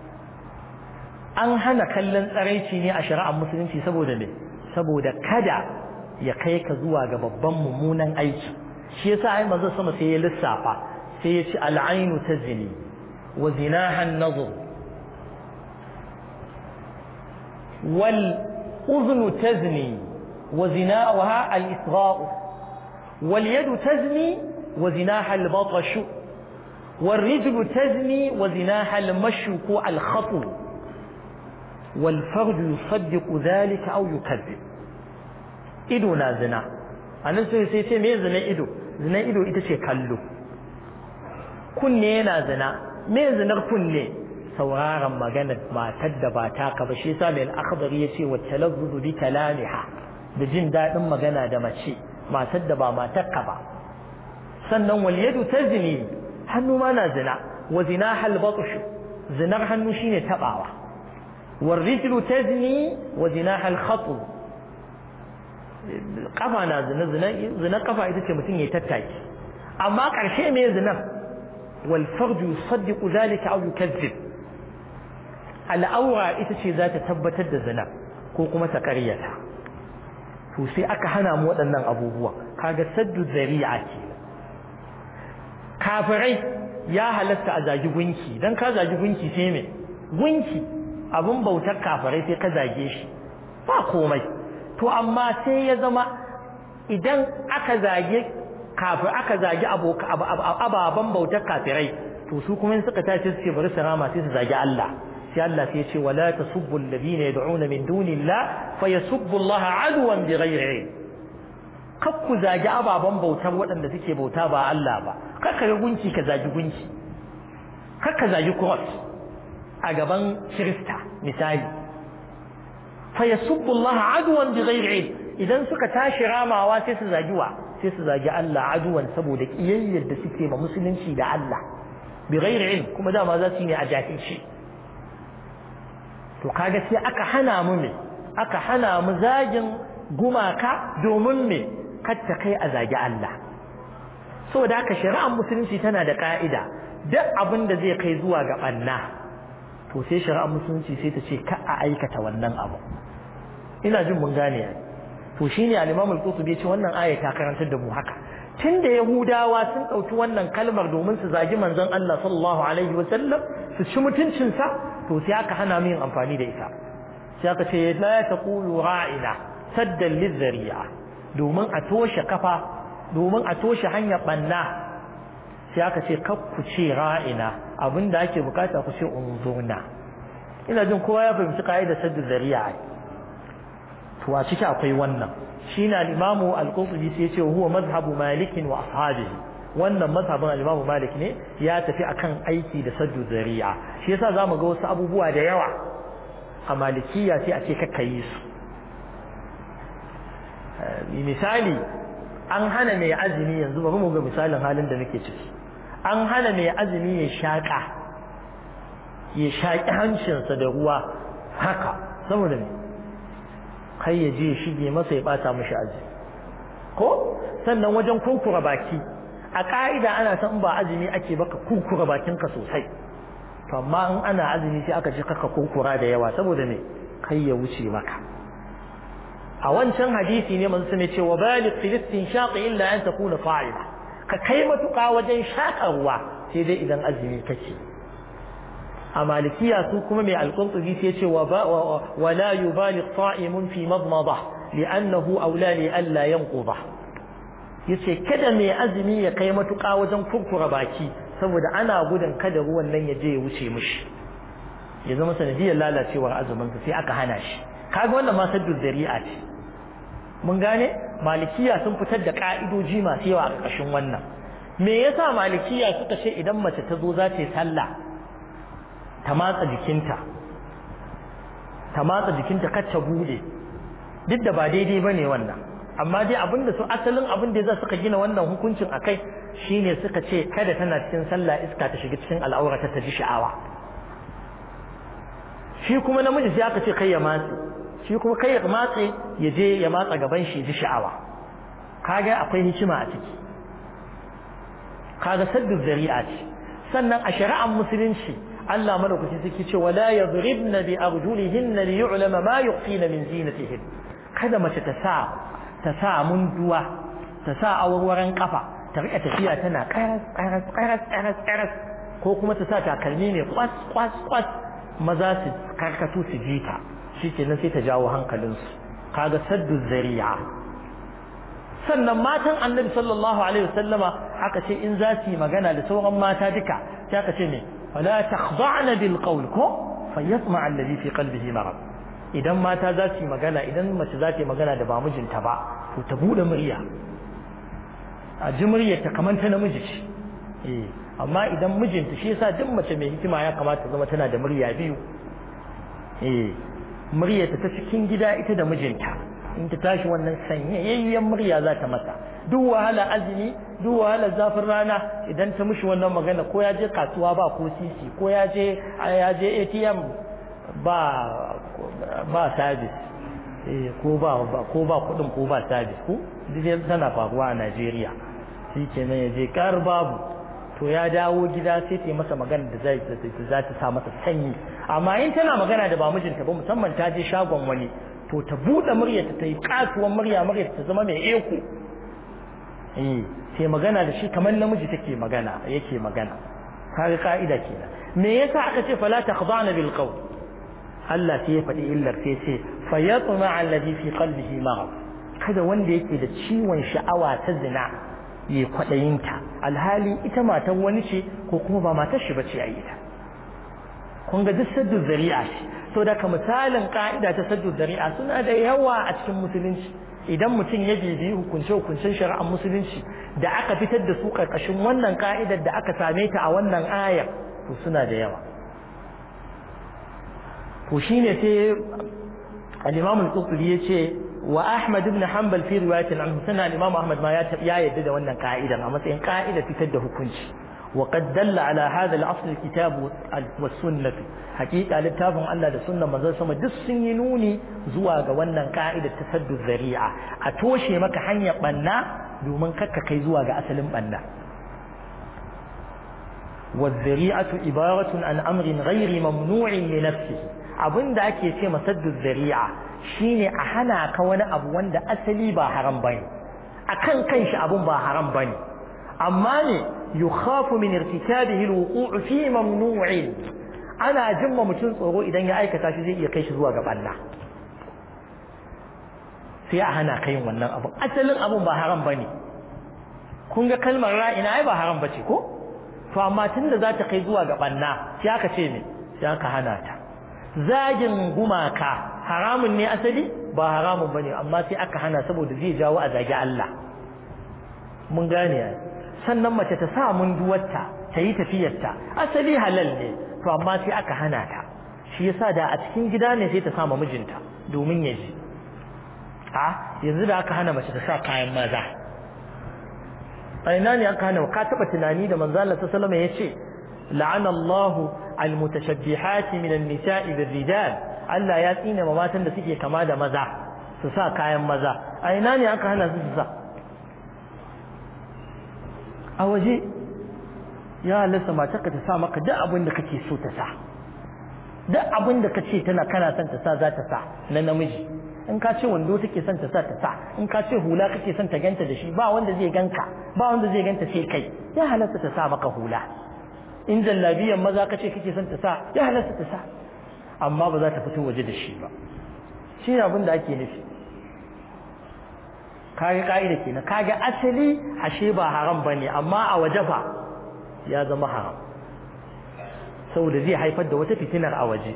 an hana kallon tsaraici ne a shari'ar musulunci saboda me saboda kada ya kai ka zuwa ga babban mummunan aiki shi yasa ai manzo sama sai ya lissafa sai ya ce al'ainu tazni wa zinaha an-nazr wal أذن تزني وزناؤها الإصغاء واليد تزني وزناها البطش والرجل تزني وزناها المشي الخطو والفرج يصدق ذلك أو يكذب إدنا زنا anan sai sai ce me zina ido zina ido ita ce kallo kunne yana zina me zinar kunne sauraron maganar matar da ba taka ba shi yasa mai al-akhdari yace wa talazzuzu bi kalamiha da jin dadin magana da mace matar da ba matarka ba sannan wal yadu tazni hannu ma na zina wa zina hal batsh zinar hannu shine tabawa wal rijlu tazni wa zina hal khatu kafa na zina zina zina kafa ita ce mutum ya tattaki amma karshe me zinar wal farju yusaddiqu dhalika aw yukazzib al'aura ita ce za ta tabbatar da zina ko kuma ta karyata to sai aka hana mu waɗannan abubuwa kaga saddu zari'a ce kafirai ya halatta a zagi gunki dan ka zagi gunki sai me gunki abun bautar kafirai sai ka zage shi ba komai to amma sai ya zama idan aka zage kafir aka zagi ababen bautar kafirai to su kuma suka tashi su ce bari su rama sai su zagi Allah sai Allah sai ya ce wala tasubbu alladhina yad'una min dunillah fayasubbu Allah adwan bighairi ilm kakku zagi ababen bautar waɗanda suke bauta ba Allah ba kakka ga gunki ka zagi gunki kakka zagi cross a gaban Kirista misali fayasubbu Allah adwan bighairi ilm idan suka tashi ramawa sai su zagi wa sai su zagi Allah aduwan saboda kiyayyar da suke ma musulunci da Allah bighairi ilm kuma dama za su yi ne a jahilci to kaga sai aka hana mu me aka hana mu zagin gumaka domin me katta kai a zagi Allah saboda haka shari'ar musulunci tana da ka'ida duk abin da zai kai zuwa ga banna to sai shari'ar musulunci sai ta ce ka a aikata wannan abu ina jin mun gane to shine al-Imam al-Qurtubi ya ce wannan aya ta karantar da mu haka tunda Yahudawa sun dauki wannan kalmar domin su zagi manzon Allah sallallahu alaihi wa sallam su ci mutuncinsa to sai aka hana mu yin amfani da ita sai aka ce la taqulu ra'ina saddan lizari'a domin a toshe kafa domin a toshe hanyar banna sai aka ce kar ku ce ra'ina abinda ake bukata ku ce unzurna ina jin kowa ya fahimci kaidar saddu zari'a to a ciki akwai wannan shine al-imamu al-qurtubi sai ya ce huwa mazhabu malikin wa ashabihi wannan mazhabin al-Imam Malik ne ya tafi akan aiki da saddu zari'a shi yasa zamu ga wasu abubuwa da yawa a malikiya sai a ce kakka yi su misali an hana mai azumi yanzu bari mu ga misalin halin da muke ciki an hana mai azumi ya shaka ya shaki hancinsa da ruwa haka saboda me kai ya je shige masa ya bata mishi azumi ko sannan wajen kurkura baki a ƙa'ida ana san ba azumi ake baka kurkura bakinka sosai to amma in ana azumi sai aka ce kaka kurkura da yawa saboda me kai ya wuce maka a wancan hadisi ne manzo ne ce wa baligh filistin shaqi illa an takuna fa'ila ka kai matuƙa wajen shaƙarwa sai dai idan azumi kake a malikiya su kuma mai alƙurtubi sai ce wa wa la yubaligh sa'imun fi madmada li'annahu awla li alla yanqudah yace kada mai azumi ya kai matuƙa wajen kurkura baki saboda ana gudun kada ruwan nan ya je ya wuce mishi ya zama sanadiyar lalacewar azumin sai aka hana shi kaga wannan ma saddu zari'a ce mun gane malikiya sun fitar da ka'idoji masu yawa a ƙarƙashin wannan me yasa malikiya suka ce idan mace ta zo za ta yi sallah ta matsa jikinta ta matsa jikinta kar ta bude duk da ba daidai bane wannan amma dai abin da su asalin abin da za suka gina wannan hukuncin a kai shine suka ce kada tana cikin sallah iska ta shiga cikin al'aurata ta ji sha'awa shi kuma namiji sai aka ce kai ya matse shi kuma kai ya matse ya je ya matsa gaban shi ji sha'awa kaga akwai hikima a ciki kaga saddu zari'a ce sannan a shari'ar musulunci Allah madaukaki suke ce wala yadribna bi arjulihinna li yu'lama ma yukhfina min zinatihin kada mace ta sa ta sa munduwa ta sa awarwaran kafa ta rika tafiya tana karas karas karas karas karas ko kuma ta sa takalmi ne kwas kwas kwas maza su karkatu su ji ta shikenan sai ta jawo hankalinsu kaga saddu zari'a sannan matan annabi sallallahu alaihi wasallama aka ce in za su yi magana da sauran mata duka sai aka ce me wala takhda'na bil qawl ko fayatma alladhi fi qalbihi marad idan mata za su yi magana idan mace za ta yi magana da ba mijinta ba to ta bude murya a ji muryarta kamar ta namiji ce eh amma idan mijinta shi yasa duk mace mai hikima ya kamata zama tana da murya biyu eh muryarta ta cikin gida ita da mijinta in ta tashi wannan sanyayyen murya za ta mata duk wahala azumi duk wahala zafin rana idan ta mishi wannan magana ko ya je kasuwa ba ko sisi ko ya je ya je ATM ba ba service eh ko ba ko ba kudin ko ba service ko duk tana faruwa a Najeriya shi kenan ya je kar babu to ya dawo gida sai ta yi masa magana da zai za ta sa masa sanyi amma in tana magana da ba mijinta ba musamman ta je shagon wani to ta buɗe muryarta ta yi katuwan murya muryarta ta zama mai eko eh sai magana da shi kamar namiji take magana yake magana kaga ka'ida kenan me yasa aka ce fala takhdana bil qawl Allah sai ya faɗi illar sai ce fayatma alladhi fi qalbihi marad kada wanda yake da ciwon sha'awa ta zina ya kwaɗayinta alhali ita matan wani ce ko kuma ba matar shi bace a ita kun ga duk saddu zari'a ce so daga misalin ka'ida ta saddu zari'a suna da yawa a cikin musulunci idan mutum ya bibi hukunce hukuncen shari'ar musulunci da aka fitar da su karkashin wannan ka'idar da aka same ta a wannan ayar to suna da yawa to shine sai al-Imam al-Qurtubi yace wa Ahmad ibn Hanbal fi riwayatin anhu sana al-Imam Ahmad ma ya yadda da wannan ka'idar a matsayin ka'ida fitar da hukunci وقد دل على هذا الأصل الكتاب والسنة حقيقة للتابع الله da sunnan manzon sama duk sun yi nuni zuwa ga wannan ka'idar tasaddu zari'a a toshe maka hanyar banna domin kakka kai zuwa ga asalin banna والذريعة عبارة عن أمر غير ممنوع لنفسه abin da ake ce masaddu zari'a shine a hana ka wani abu wanda asali ba haram bane akan kanshi abun ba haram bane amma ne yukhafu min irtikabihi alwuqu'u fi mamnu'in ana jimma mutum tsoro idan ya aikata shi zai iya kai shi zuwa ga balla sai a hana kai wannan abun asalin abun ba haram bane kun ga kalmar ra'ina ai ba haram bace ko to amma tunda za ta kai zuwa ga banna sai aka ce ne sai aka hana ta zagin gumaka haramun ne asali ba haramun bane amma sai aka hana saboda zai jawo a zagi Allah mun gane ya sannan mace ta sa munduwarta ta yi tafiyarta asali halal ne to amma sai aka hana ta shi yasa da a cikin gida ne sai ta sa ma mijinta domin ya ji a yanzu da aka hana mace ta sa kayan maza a ina ne aka hana ka taba tunani da manzo Allah sallallahu alaihi wasallam yace la'ana Allahu al-mutashabbihati min an-nisa'i bir-rijal Allah ya tsine ma matan da suke kama da maza su sa kayan maza a ina ne aka hana su su sa a waje ya halasta matarka ta sa maka duk abin da kake so ta sa duk abin da kace tana kana son ta sa za ta sa na namiji in ka ce wando take son ta sa ta sa in ka ce hula kake son ta ganta da shi ba wanda zai ganka ba wanda zai ganta sai kai ya halasta ta sa maka hula in jallabiyan maza kace kake son ta sa ya halasta ta sa amma ba za ta fito waje da shi ba shi ne abin da ake nufi kage ka'ida kenan kage asali ashe ba haram bane amma a waje fa ya zama haram saboda zai haifar da wata fitinar a waje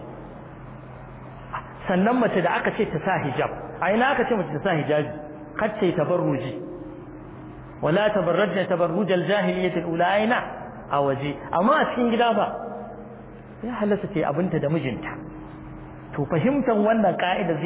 sannan mace da aka ce ta sa hijab a ina aka ce mace ta sa hijabi kar ta yi tabarruji wala tabarrajna tabarruj al-jahiliyyah al-ula aina a waje amma a cikin gida ba ya halasta ce abinta da mijinta to fahimtar wannan ka'ida